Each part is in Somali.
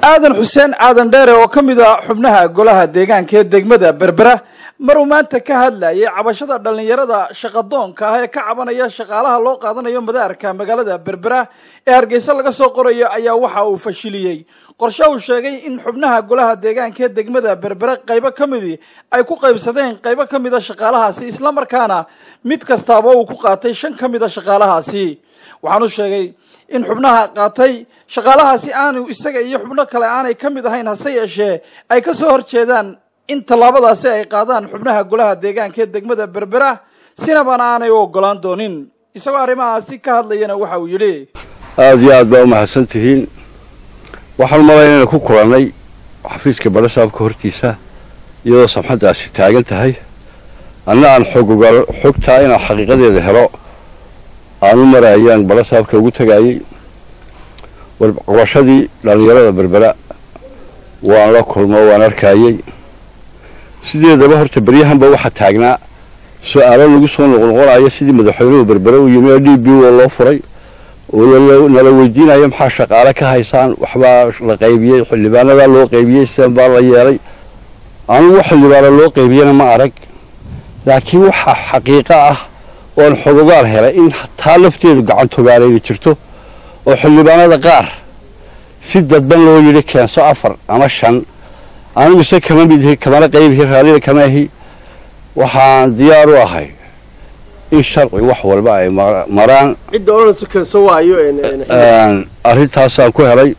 aadan xuseen aadan dheere oo ka mid a xubnaha golaha deegaanka ee degmada berbera maruu maanta ka hadlayay cabashada dhallinyarada shaqadoonka ah ee ka cabanaya shaqaalaha loo qaadanayo madaarka magaalada berbera ee hargeysa laga soo qorayo ayaa waxa uu fashiliyey qorshe uu sheegay in xubnaha golaha deegaanka ee degmada berbera qaybo ka midii ay ku qaybsadeen qaybo ka mida shaqaalahaasi islamarkaana mid kastaaba uu ku qaatay shan ka mida shaqaalahaasi waxaanu sheegay in xubnaha qaatay shaqaalahaasi aanu isaga iyo xubno kale aanay ka mid ahayn hase yeeshee ay ka soo horjeedaan in tallaabadaasi ay qaadaan xubnaha golaha deegaanka ee degmada berbera sinabana aanay u ogolaan doonin isagoo arrimahaasi ka hadlayana waxa uu yidhi aada iyo aad baa u mahadsan tihiin waxaan umalayn inaynu ku kulannay xafiiska badhasaabka hortiisa iyadoo samxaddaasi taagan tahay anna aan xogogaal xogtaa inaan xaqiiqadeeda helo aan u maraayaan badhasaabka ugu tagaayey warqabashadii dhallinyarada berbera waan la kulmo waan arkaayey sideedaba horta beryahanba waxaa taagnaa su-aalo lagu soo noqnoqonayo sidii madaxweynuhu berbere u yimi oo d b o loo furay oo nala weydiinayo maxaa shaqaale ka haysaan waxbaa la qaybiyey xildhibaanadaa loo qaybiyey sidan baa la yeelay anugu xildhibaano loo qaybiyana ma arag laakiin waxaa xaqiiqo ah oon xogogaal helay in taa lafteedu gacantogaanayna jirto oo xildhibaanada qaar si dadban loo yidhi keenso afar ama shan anigu se kama midhi kamana qaybihi raallina kama ahi waxaan diyaar u ahay in sharci wax walba ay maraan cidda odhanayso keenso waayo arrintaasaan ku helay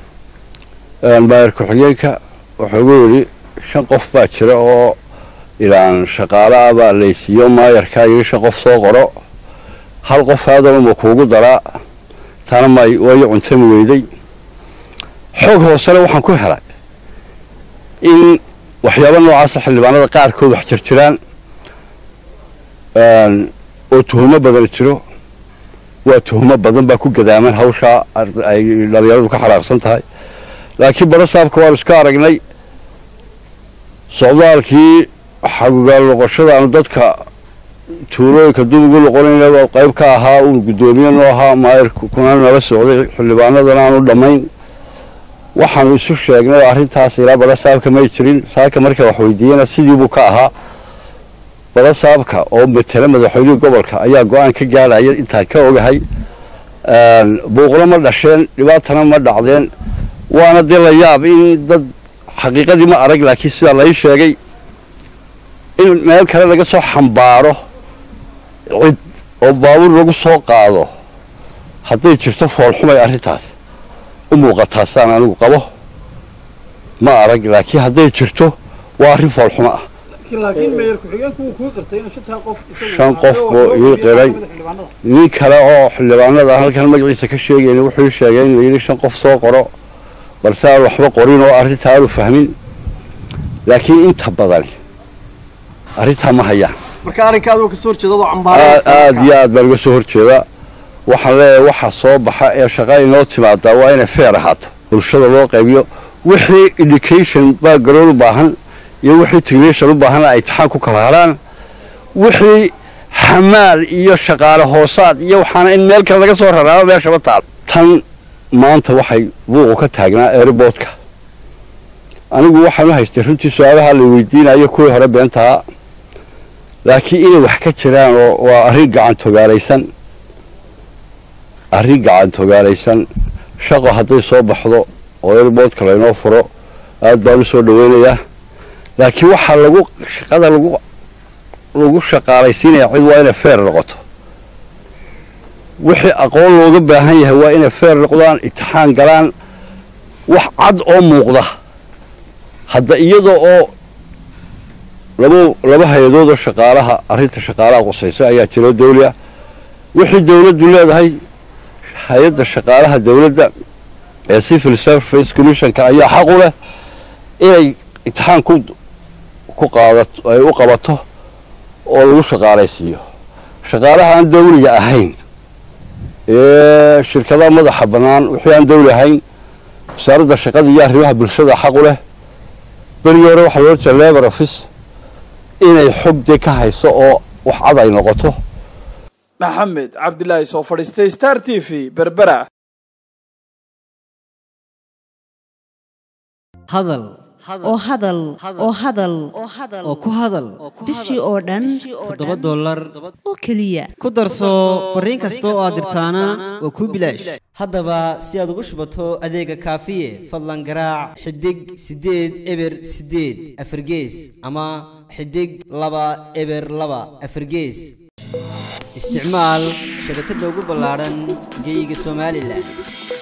maayar ku-xigeenka wuxuu ugu yidhi shan qof baa jira oo ilaan shaqaalaah baa laysiiyo maayarkaa yidhi shan qof soo qoro hal qof aadanuma kuugu daraa tana may wayo cuntami weyday xoog hoosena waxaan ku helay in waxyaaba noocaasa xildhibaanada qaarkood wax jirjiraan oo tuhumo badan jiro waa tuhumo badan baa ku gadaaman hawshaa ay dhalinyaradu ka xanaaqsan tahay laakiin barasaabka waan iska aragnay socdaalkii xagugaal noqoshada aanu dadka tuulooyinka dub ugu noqonayna qayb ka ahaa uun guddoomiye noo ahaa maayirkuna nala socday xildhibaanadana aanu dhammayn waxaanu isu sheegnay oo arrintaas ilaa barasaabka may jirin saaka marka wax weydiiyena sidiibuu ka ahaa barasaabka oo matela madaxweynihii gobolka ayaa go-aan ka gaadhaya intaan ka ogahay buuqna ma dhasheen dhibaatana ma dhacdeen waana dee la yaab in dad xaqiiqadii ma arag laakiin sidaa lai sheegay in meel kale laga soo xambaaro cid oo baabuur lagu soo qaado hadday jirto foolxumay arrintaas u muuqataa saan anigu qabo ma arag laakiin hadday jirto waa arrin foolxumo ah shan qof buu ii qiray nin kale oo xildhibaanada halkan magaciisa ka sheegayna wuxuu sheegay in layidhi shan qof soo qoro balse aan waxba qorin oo arrintaa aanu fahmin laakiin inta badani arrintaa ma hayaan marka arrinkaad oo kasoo horjeeda aada iyo aad baan uga soo horjeedaa waxaan leeyahay waxa soo baxa ee shaqa inoo timaadaa waa inay feer ahaato bulshada loo qaybiyo wixii education background u baahan iyo wixii technician u baahanna ay taxaan ku kala haraan wixii xamaal iyo shaqaale hoosaad iyo waxaana in meel kale laga soo raraabo meeshaba taal tan maanta waxay buuqu ka taagnaa airboodka anigu waxaan u haystay runtii su-aalaha la weydiinayo kuwii hore beentahaa laakiin inay wax ka jiraan oo waa arrin gacantogaalaysan arrin gacantogaalaysan shaqo hadday soo baxdo oo airboodka laynoo furo aad baan u soo dhaweynayaa laakiin waxaa lagu shaqada lagu lagu shaqaalaysiinaya cid waa inay feer noqoto wixii aqoon looga baahan yahay waa inay feer noqdaan itixaan galaan wax cad oo muuqda hadda iyada oo laba laba hay-adood oo shaqaalaha arrinta shaqaalaha qusaysa ayaa jiro dawlia wixii dawladdu leedahay hay-adda shaqaalaha dawladda ee civil service commissionka ayaa xaq u leh inay itixaan ku ku qaadato ay u qabato oo lagu shaqaalaysiiyo shaqaalaha aan dawliga ahayn ee shirkadaha madaxa bannaan wixii aan dawli ahayn wasaaradda shaqada iyo arrimaha bulshada xaq u leh berigii hore waxaa loo jeeda labor office inay xog dee ka hayso oo wax cad ay noqoto maxamed cabdilaahi soo fadhiistay star t v berbera hadal oo hadal oo hadal oo ku hadal bishii oo dhan toddoba dollar oo keliya ku darso fariin kasta oo aad dirtaana waa kuu bilaash haddaba si aad ugu shubato adeega kaafiye fadlan garaac xidig siddeed eber siddeed afargees ama xidig laba eber laba afargees isticmaal shabakadda ugu ballaadhan geeyiga somalilan